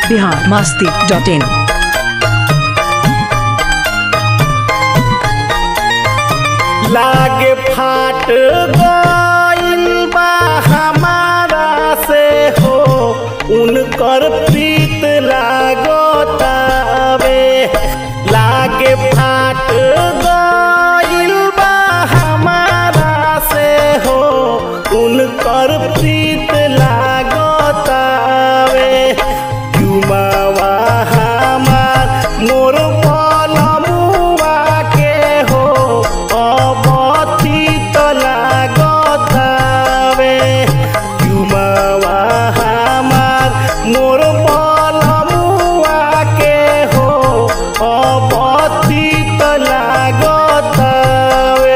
Bihar Masti dot in लागे फाट गइल बा हमारा से हो उनकर प्रीत लागतावे लागे फाट गइल बा हमारा से हो उनकर प्रीत लागतावे जुमावा हमार मोर पलमुआ के हो अबथित लागतावे जुमावा हमार मोर पलमुआ के हो अबथित लागतावे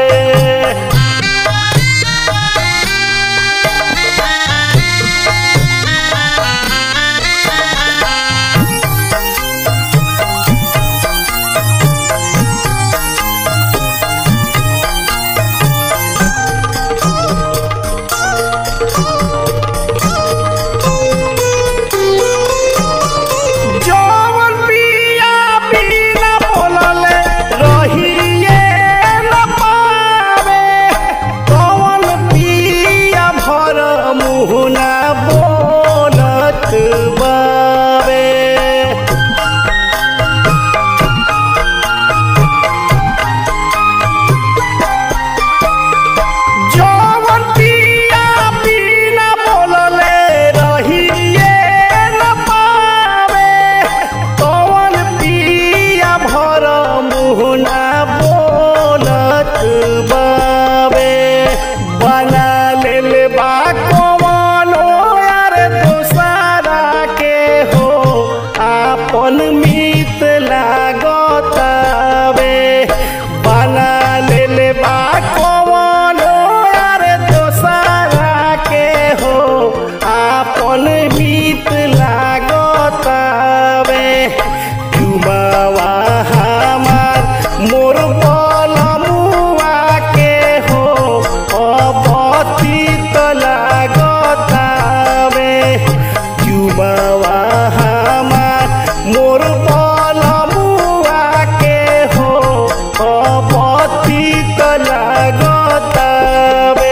जवन पिया बिना बोलले रहिए न पावे कवन पिया भर मुहना बोलत बावे जवन पिया बिना बोलले रहिए न पावे कवन पिया भर मुहना बोलत बावे बना लेल बा कवन यार दोसारा के हो आपन मीत लागतावे बना लेल बा कवन यार दोसारा के हो आपन मीत लागतावे जुमावा हमार मोर बलमुआ के हो अबथित लागतावे जुमावा हमार मोर बलमुआ के हो अबथित लागतावे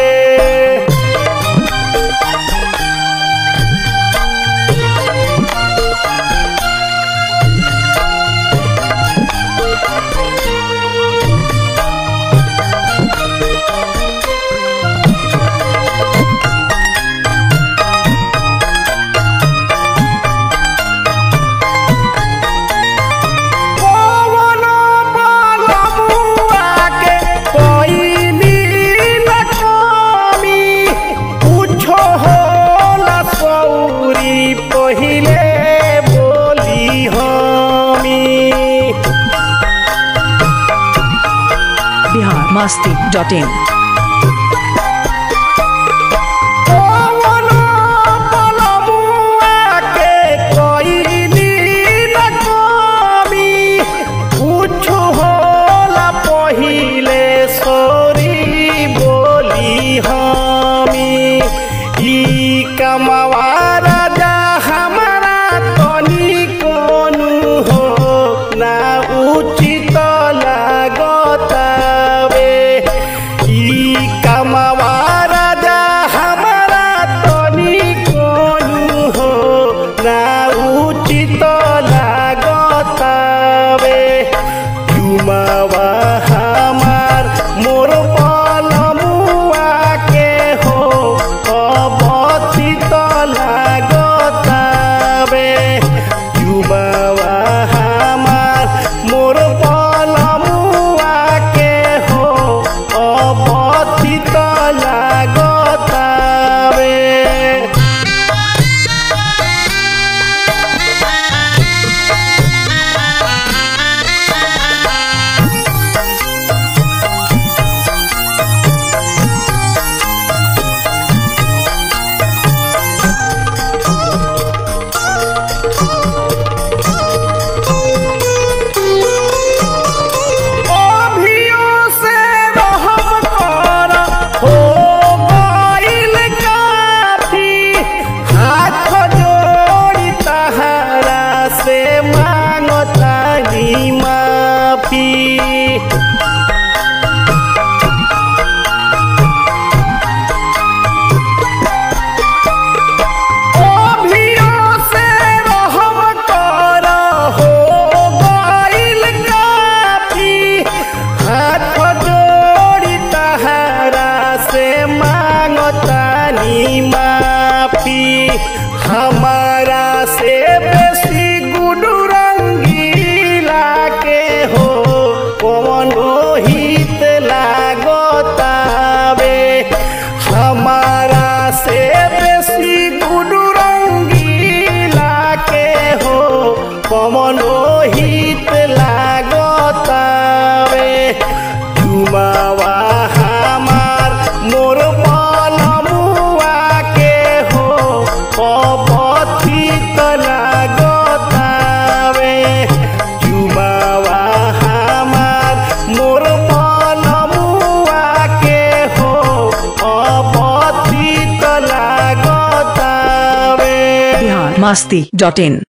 कवनो बलमुआ के कोइनी न कमी कुछो होला सौरी पहिले बोली हमी बिहार मास्ती डॉट इन कवनो बलमुआ के कोइनी न कमी कुछो होला पहिले सोरी बोली हमी ई कमवा राजा हमारा तनी कोनु हो ना उचित लागतावे ई चुमावा हमार मोर पलमुआ के हो पपथित लागतावे चुमावा हमार मोर पलमुआ के हो पपथित लागतावे बिहार मस्ती डॉट इन